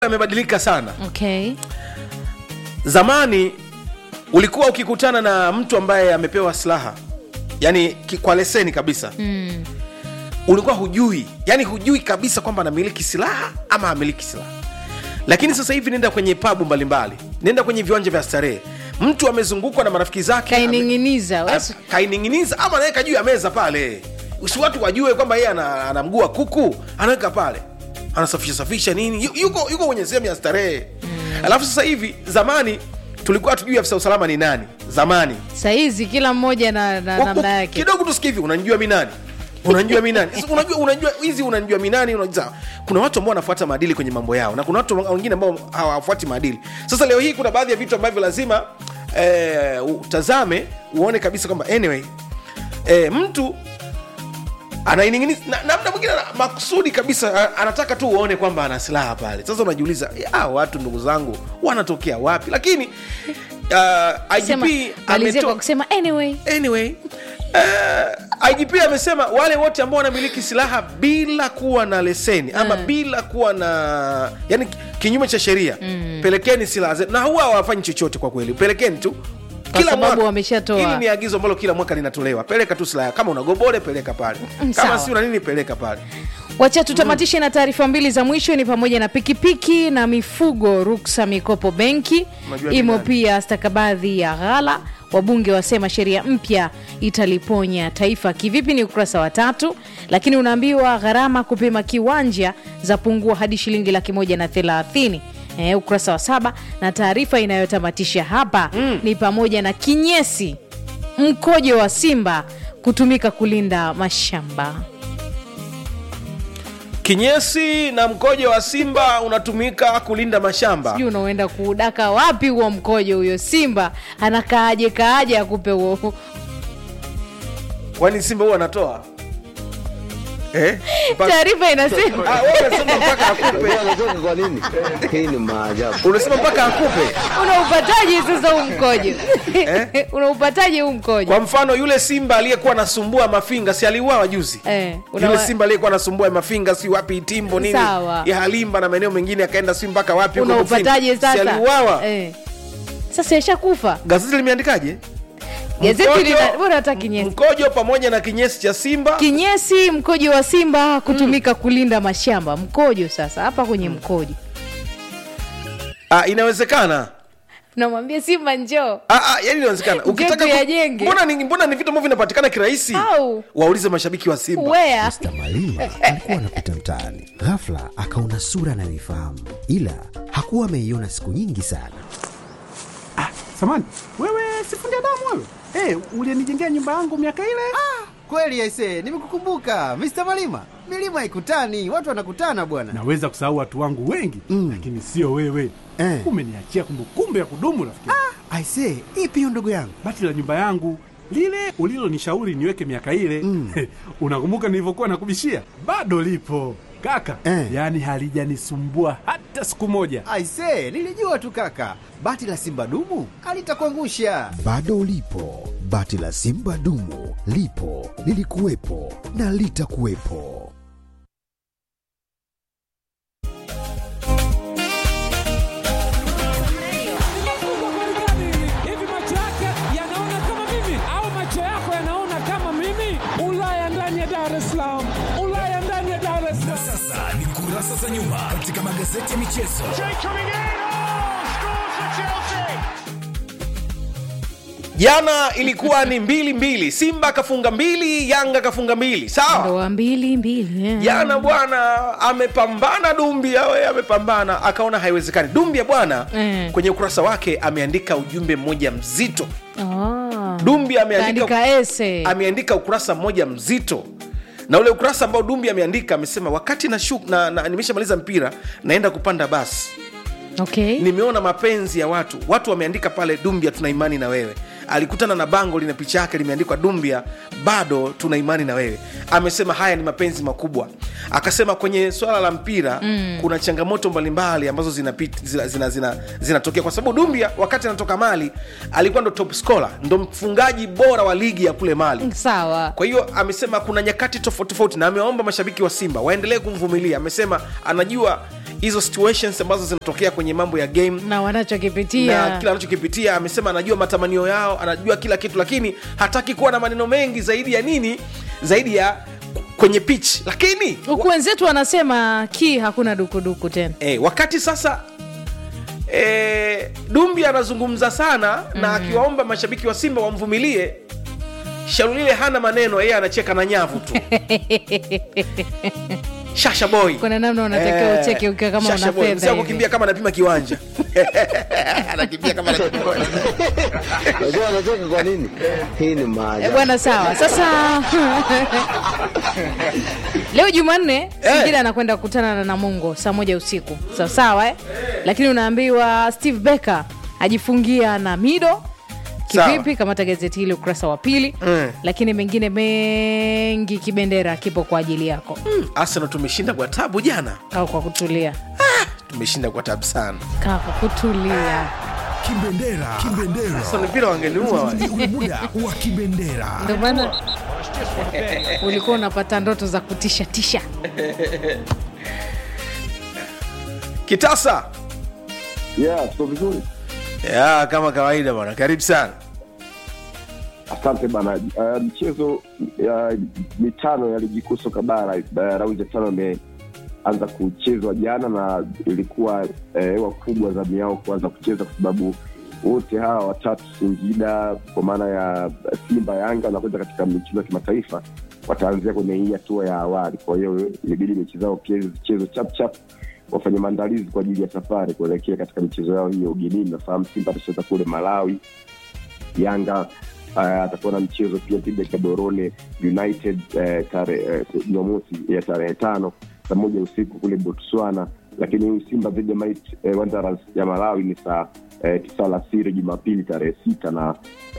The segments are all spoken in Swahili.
yamebadilika sana okay zamani ulikuwa ukikutana na mtu ambaye amepewa silaha yani ki- kwa leseni kabisa mm. ulikuwa hujui yani hujui kabisa kwamba anamiliki silaha ama amiliki silaha lakini sasa hivi nenda kwenye pabu mbalimbali nenda kwenye viwanja vya starehe mtu amezungukwa na marafiki zake ame- kaining'iniza a- kaining'iniza ama anaweka juu ya meza pale si watu wajue kwamba yeye ana, ana mguu wa kuku anaweka pale anasafisha safisha nini Yu- yuko yuko kwenye sehemu ya starehe mm. alafu sasa hivi zamani tulikuwa tujui afisa usalama ni nani zamani sahizi kila mmoja na, na Wa- namna wa- yake kidogo tusikie hivi unanijua mi nani unanijua mi nani Sasa unajua unajua hizi unanijua mi nani unajua kuna watu ambao wanafuata maadili kwenye mambo yao na kuna watu wengine ambao hawafuati maadili sasa leo hii kuna baadhi ya vitu ambavyo lazima eh, utazame uone kabisa kwamba anyway eh, mtu anaining'iniza na, na mda mwingine ana- makusudi kabisa a- anataka tu uone kwamba ana silaha pale sasa unajiuliza ya, watu ndugu zangu wanatokea wapi lakini uh, Sema- IGP malizia kwa ametoa kusema anyway anyway uh, igp amesema wale wote ambao wanamiliki silaha bila kuwa na leseni ama Mm. bila kuwa na yani kinyume cha sheria mm. pelekeni silaha zenu na huwa hawafanyi chochote kwa kweli pelekeni tu Kwa sababu wameshatoa. hili ni agizo ambalo kila mwaka linatolewa peleka tu silaha kama una gobole peleka pale Mm, kama sawa. si una nini peleka pale wacha tutamatishe na taarifa mbili za mwisho ni pamoja na pikipiki na mifugo ruksa mikopo benki Unajua ni imo nani? pia stakabadhi ya ghala wabunge wasema sheria mpya italiponya taifa kivipi ni ukurasa wa tatu lakini unaambiwa gharama kupima kiwanja za pungua hadi shilingi laki moja na thelathini Eh, ukurasa wa saba na taarifa inayotamatisha hapa mm. ni pamoja na kinyesi mkojo wa simba kutumika kulinda mashamba kinyesi na mkojo wa simba unatumika kulinda mashamba sijui unaenda kuudaka wapi huo mkojo huyo simba anakaaje kaaje akupe huo kwani simba huwa anatoa eh? Mpaka- taarifa inasema Ah, wewe unasema mpaka akupe anatoka kwa nini? Hii ni maajabu. unasema mpaka akupe unaupataje sasa huu mkojo unaupataje huu mkojo kwa mfano yule simba aliyekuwa anasumbua mafinga si aliuawa juzi Eh, yule unawa- simba aliyekuwa anasumbua mafinga si wapi itimbo nini Sawa. ya halimba na maeneo mengine akaenda si mpaka wapi huko unaupataje Mufindi. si sasa aliuawa eh. sasa yashakufa gazeti limeandikaje gazeti Mkojo- lina bora hata kinyesi mkojo pamoja na kinyesi cha simba kinyesi mkojo wa simba kutumika kulinda mashamba mkojo sasa hapa kwenye mkojo ah, inawezekana namwambia simba njoo Ah, ah, yani inawezekana ukitaka ku- tuyajenge. mbona ni, mbona ni vitu ambavyo vinapatikana kirahisi Au. waulize mashabiki wa simba wea Mr. Malima alikuwa anapita mtaani, ghafla akaona sura anayoifahamu, ila hakuwa ameiona siku nyingi sana. Samani, wewe sifundi damu wewe? Eh, ulinijengea nyumba yangu miaka ile? Kweli aise, nimekukumbuka Mr. Malima. Milima haikutani, watu wanakutana bwana. Naweza kusahau watu wangu wengi Mm. lakini sio wewe. Eh. Umeniachia kumbukumbu ya kudumu rafiki. Ah. Aise, ipi hiyo ndugu yangu? Bati la nyumba yangu lile ulilonishauri niweke miaka ile Mm. unakumbuka nilivyokuwa nakubishia? Bado lipo kaka, Eh. yaani halijanisumbua hata siku moja. Aise, nilijua tu kaka. Bati la Simba dumu alitakuangusha. Bado ulipo, bati la Simba dumu lipo, lilikuwepo na litakuwepo. hivi macho yake yanaona kama mimi au macho yako yanaona kama mimi ulaya ndani ya dar es salaam ulaya ndani ya dar es salaam Sasa ni kurasa za nyuma katika magazeti ya michezo. jana ilikuwa ni mbili mbili simba akafunga mbili yanga akafunga mbili sawa ndoa mbili mbili eh. jana bwana amepambana dumbia we amepambana akaona haiwezekani dumbia bwana Mm. kwenye ukurasa wake ameandika ujumbe mmoja mzito Ah. dumbia ameandika, kaandika ese ameandika ukurasa mmoja mzito na ule ukurasa ambao dumbi ameandika amesema wakati na, shuk, na, na nimeshamaliza mpira naenda kupanda basi okay. nimeona mapenzi ya watu watu wameandika pale dumbia tuna imani na wewe alikutana na bango lina picha yake limeandikwa dumbia bado tuna imani na wewe amesema haya ni mapenzi makubwa akasema kwenye swala la mpira mm. kuna changamoto mbalimbali ambazo zinapit- zina- zina- zina- zinatokea kwa sababu dumbia wakati anatoka mali alikuwa ndo top scorer ndo mfungaji bora wa ligi ya kule mali sawa kwa hiyo amesema kuna nyakati tofauti tofauti na amewaomba mashabiki wa simba waendelee kumvumilia amesema anajua hizo situations ambazo zinatokea kwenye mambo ya game na na wanachokipitia kila anachokipitia amesema anajua matamanio yao anajua kila kitu lakini hataki kuwa na maneno mengi zaidi ya nini zaidi ya kwenye pitch lakini huku wenzetu wanasema ki hakuna dukuduku tena e, wakati sasa e, dumbi anazungumza sana mm. na akiwaomba mashabiki wa simba wamvumilie shalulile hana maneno yeye anacheka na nyavu tu shasha boy kuna namna unatakiwa Eh, ucheke ukiwa kama Shasha una boy. Mzee fedha wako hivi. kimbia kama anapima kiwanja anakimbia kama anapima kiwanja Unajua anacheka kwa nini? Hii ni Eh, maajabu. bwana sawa sasa leo jumanne singida anakwenda kukutana na namungo saa moja usiku sawa sawa eh? lakini unaambiwa steve becker ajifungia na mido kivipi kamata gazeti hili ukurasa wa pili Mm. lakini mengine mengi kibendera kipo kwa ajili yako arsenal tumeshinda kwa tabu jana kaa kwa kutulia tumeshinda kwa tabu sana kaa kwa kutulia Kibendera. Kibendera. Sasa mpira wangeniua wale. Ni ule muda wa kibendera. ndio maana ulikuwa unapata ndoto za kutisha tisha kitasa Yeah, tuko vizuri. ya kama kawaida bwana karibu sana Asante bana. Uh, mchezo ya mitano ya ligi kuu soka bara uh, raundi ya tano imeanza kuchezwa jana na ilikuwa eh, hewa kubwa za miao kuanza kucheza kwa sababu wote hawa watatu Singida kwa maana ya Simba, Yanga wanakwenda katika michezo ya kimataifa, wataanzia kwenye hii hatua ya awali. Kwa hiyo ilibidi mechi zao pia zichezwe chap chap, wafanye maandalizi kwa ajili ya safari kuelekea katika michezo yao hiyo ugenini. Nafahamu Simba atacheza kule Malawi, Yanga uh, atakuwa na mchezo pia dhidi ya Gaborone United uh, tare eh, Jumamosi ya tarehe tano saa moja usiku kule Botswana, lakini huyu Simba dhidi ya Might eh, Wanderers ya Malawi ni saa eh, tisa alasiri Jumapili tarehe sita na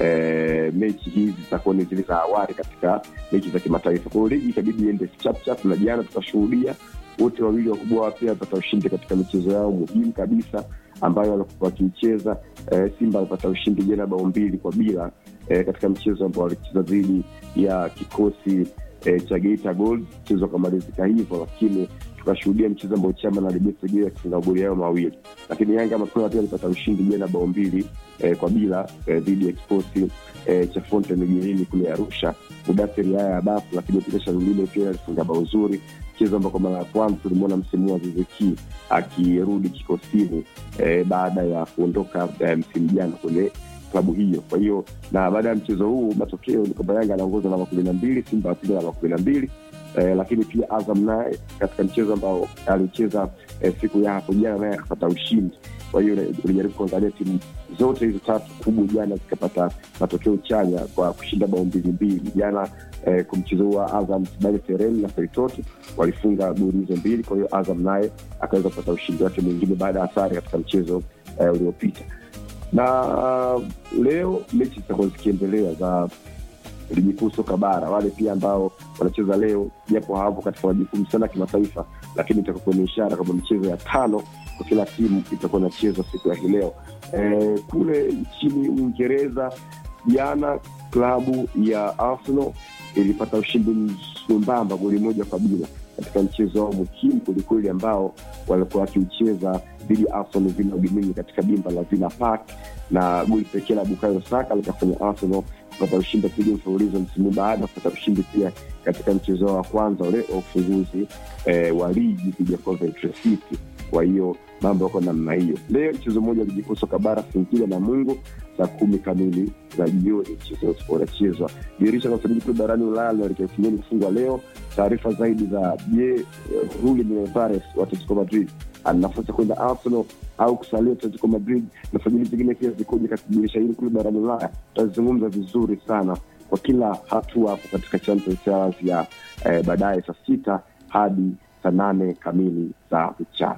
eh, mechi hizi zitakuwa ni zile za awali katika mechi za kimataifa. Kwa hiyo ligi itabidi iende chapchap, na jana tukashuhudia wote wawili wakubwa wapya wapata ushindi katika michezo yao muhimu kabisa ambayo walikuwa wakiicheza. Eh, Simba alipata ushindi jana bao mbili kwa bila eh, katika mchezo ambao walicheza dhidi ya kikosi eh, cha Geita Gold. Mchezo ukamalizika hivyo, lakini tukashuhudia mchezo ambao Chama na Libesegea akifunga magoli yao mawili, lakini Yanga mapema pia alipata ushindi jana bao mbili eh, kwa bila eh, dhidi ya kikosi eh, cha Fountain Ugenini kule Arusha. Mudathiri haya Abafu, lakini pia Shalulile pia alifunga bao zuri mchezo ambao kwa mara ya kwanza tulimwona msimu wa Ziziki akirudi kikosini eh, baada ya kuondoka eh, msimu jana kwenye klabu hiyo. Kwa hiyo na baada ya mchezo huu matokeo ni kwamba Yanga anaongoza namba kumi na mbili, Simba apiga namba kumi na mbili eh, lakini pia Azam naye katika mchezo ambao alicheza eh, siku ya hapo jana naye akapata ushindi. Kwa hiyo ulijaribu kuangalia timu zote hizo tatu kubwa jana zikapata matokeo chanya kwa kushinda bao mbili mbili jana eh, kwa mchezo huu wa Azam Sibale Tereni na Feitoto walifunga goli hizo mbili. Kwa hiyo Azam naye akaweza kupata ushindi wake mwingine baada ya sare katika mchezo eh, uliopita na uh, leo mechi zitakuwa zikiendelea za ligi kuu soka bara. Wale pia ambao wanacheza leo, japo hawapo katika majukumu sana ya kimataifa, lakini itakuwa ni ishara kwamba michezo ya tano kwa kila timu itakuwa inachezwa siku ya hii leo. E, kule nchini Uingereza jana klabu ya Arsenal ilipata ushindi mwembamba goli moja kwa bila katika mchezo wao muhimu kwelikweli ambao walikuwa wakiucheza dhidi ya Arsenal Villa ugenini katika dimba la Villa Park, na goli pekee la Bukayo Saka likafanya Arsenal kupata ushindi wa pili mfululizo msimu baada ya kupata ushindi pia katika mchezo wao wa kwanza ule wa ufunguzi eh, wa ligi dhidi ya Coventry City. Kwa hiyo mambo yako namna hiyo. Leo mchezo mmoja wa ligi kuu soka bara Singida na Mungu saa kumi kamili za jioni mchezo unachezwa. Dirisha la usajili kule barani Ulaya linaelekea ukingoni kufungwa leo. Taarifa zaidi za je, Julian Alvarez wa Atletico Madrid ana nafasi ya kwenda Arsenal au kusalia Atletico Madrid na sajili zingine pia zikoje katika dirisha hili kule barani Ulaya, tutazungumza vizuri sana kwa kila hatua hapo katika Champions Hours ya eh, baadaye saa sita hadi saa nane kamili za mchana.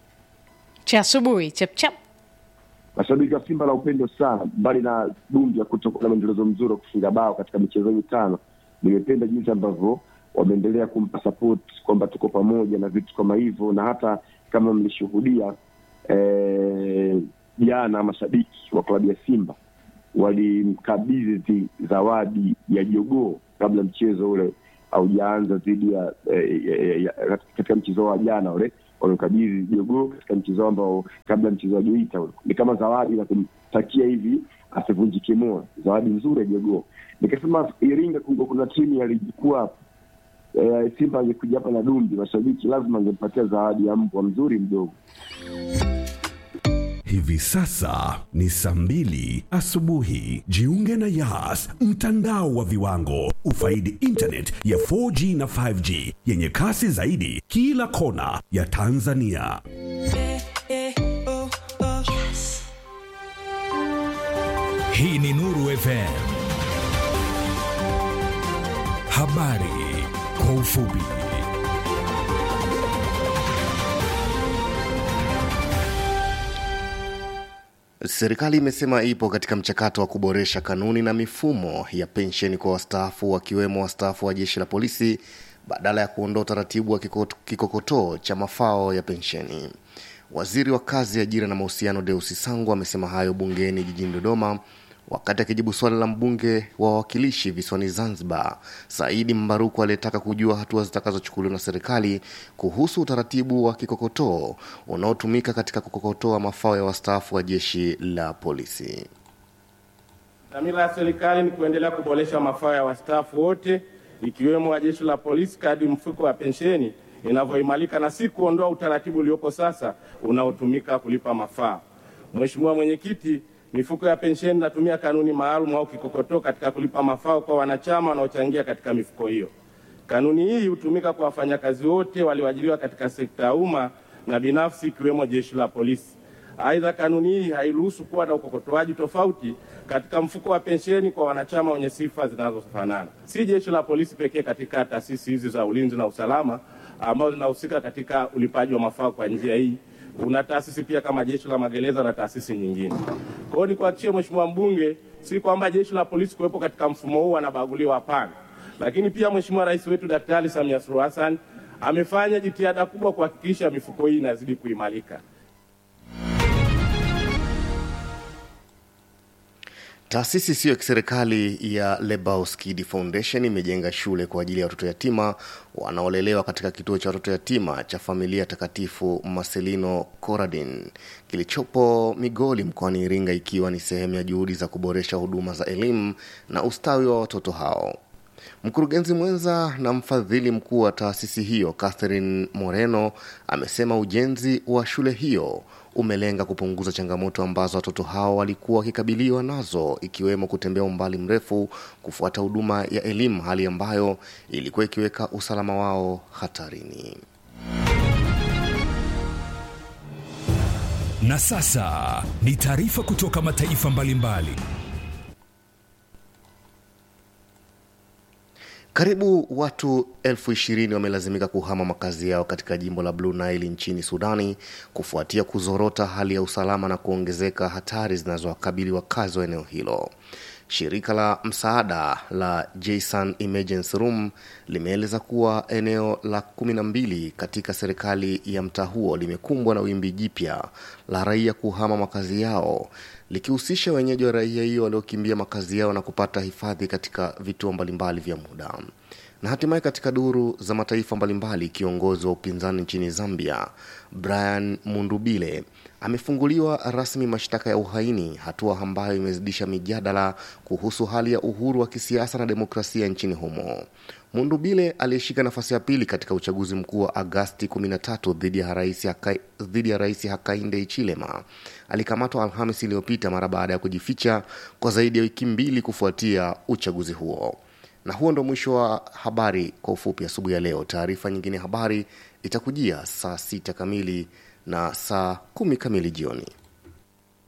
cha asubuhi chapchap Mashabiki wa Simba na upendo sana, mbali na dumbi ya kutokuwa na mwendelezo mzuri wa kufunga bao katika michezo mitano, nimependa jinsi ambavyo wameendelea kumpa support kwamba tuko pamoja na vitu kama hivyo, na hata kama mlishuhudia eh, jana mashabiki wa klabu ya Simba walimkabidhi zawadi ya jogoo kabla mchezo ule haujaanza dhidi ya, eh, ya, ya, ya katika mchezo wa jana ule wamekabidhi jogoo katika mchezo ambao kabla mchezo wa Geita ule ni kama zawadi na kumtakia hivi asivunjike moyo, zawadi nzuri ya jogoo. Nikasema Iringa kungo kuna timu ya ligi kuu hapa eh, Simba angekuja hapa na Dumbi, mashabiki lazima angempatia zawadi ya mbwa mzuri mdogo. Hivi sasa ni saa mbili asubuhi. Jiunge na Yas, mtandao wa viwango. Ufaidi internet ya 4G na 5G yenye kasi zaidi kila kona ya Tanzania. Hii ni Nuru FM. Habari kwa ufupi. Serikali imesema ipo katika mchakato wa kuboresha kanuni na mifumo ya pensheni kwa wastaafu wakiwemo wastaafu wa jeshi la polisi badala ya kuondoa utaratibu wa kiko- kikokotoo cha mafao ya pensheni. Waziri wa kazi, ajira na mahusiano Deusi Sangu amesema hayo bungeni jijini Dodoma wakati akijibu swali la mbunge wa wawakilishi visiwani Zanzibar Saidi Mbaruku aliyetaka kujua hatua zitakazochukuliwa na serikali kuhusu utaratibu wa kikokotoo unaotumika katika kukokotoa mafao ya wastaafu wa jeshi la polisi. Dhamira ya serikali ni kuendelea kuboresha mafao ya wastaafu wote ikiwemo wa jeshi la polisi kadri mfuko wa pensheni inavyoimarika na si kuondoa utaratibu uliopo sasa unaotumika kulipa mafao. Mheshimiwa Mwenyekiti, mifuko ya pensheni inatumia kanuni maalum au kikokotoo katika kulipa mafao kwa wanachama wanaochangia katika mifuko hiyo. Kanuni hii hutumika kwa wafanyakazi wote walioajiriwa katika sekta ya umma na binafsi ikiwemo jeshi la polisi. Aidha, kanuni hii hairuhusu kuwa na ukokotoaji tofauti katika mfuko wa pensheni kwa wanachama wenye sifa zinazofanana. Si jeshi la polisi pekee katika taasisi hizi za ulinzi na usalama ambazo zinahusika katika ulipaji wa mafao kwa njia hii. Kuna taasisi pia kama jeshi la magereza na taasisi nyingine. Kwa hiyo nikuhakikishie Mheshimiwa mbunge, si kwamba jeshi la polisi kuwepo katika mfumo huu wanabaguliwa, hapana. Lakini pia Mheshimiwa Rais wetu Daktari Samia Suluhu Hassan amefanya jitihada kubwa kuhakikisha mifuko hii inazidi kuimarika. Taasisi isiyo ya kiserikali ya Lebaus Kid Foundation imejenga shule kwa ajili ya watoto yatima wanaolelewa katika kituo cha watoto yatima cha familia takatifu Marcelino Coradin kilichopo Migoli mkoani Iringa, ikiwa ni sehemu ya juhudi za kuboresha huduma za elimu na ustawi wa watoto hao. Mkurugenzi mwenza na mfadhili mkuu wa taasisi hiyo Catherine Moreno amesema ujenzi wa shule hiyo umelenga kupunguza changamoto ambazo watoto hao walikuwa wakikabiliwa nazo ikiwemo kutembea umbali mrefu kufuata huduma ya elimu, hali ambayo ilikuwa ikiweka usalama wao hatarini. Na sasa ni taarifa kutoka mataifa mbalimbali. Karibu watu elfu ishirini wamelazimika kuhama makazi yao katika jimbo la Blue Nile nchini Sudani kufuatia kuzorota hali ya usalama na kuongezeka hatari zinazowakabili wakazi wa eneo hilo. Shirika la msaada la Jason Emergency Room limeeleza kuwa eneo la kumi na mbili katika serikali ya mtaa huo limekumbwa na wimbi jipya la raia kuhama makazi yao likihusisha wenyeji wa raia hiyo waliokimbia makazi yao na kupata hifadhi katika vituo mbalimbali vya muda. Na hatimaye katika duru za mataifa mbalimbali, kiongozi wa upinzani nchini Zambia Brian Mundubile amefunguliwa rasmi mashtaka ya uhaini, hatua ambayo imezidisha mijadala kuhusu hali ya uhuru wa kisiasa na demokrasia nchini humo. Mundubile aliyeshika nafasi ya pili katika uchaguzi mkuu wa Agasti 13 dhidi ya rais Haka, dhidi ya rais Hakainde Hichilema alikamatwa Alhamis iliyopita mara baada ya kujificha kwa zaidi ya wiki mbili kufuatia uchaguzi huo. Na huo ndo mwisho wa habari kwa ufupi asubuhi ya leo. Taarifa nyingine ya habari itakujia saa sita kamili na saa kumi kamili jioni.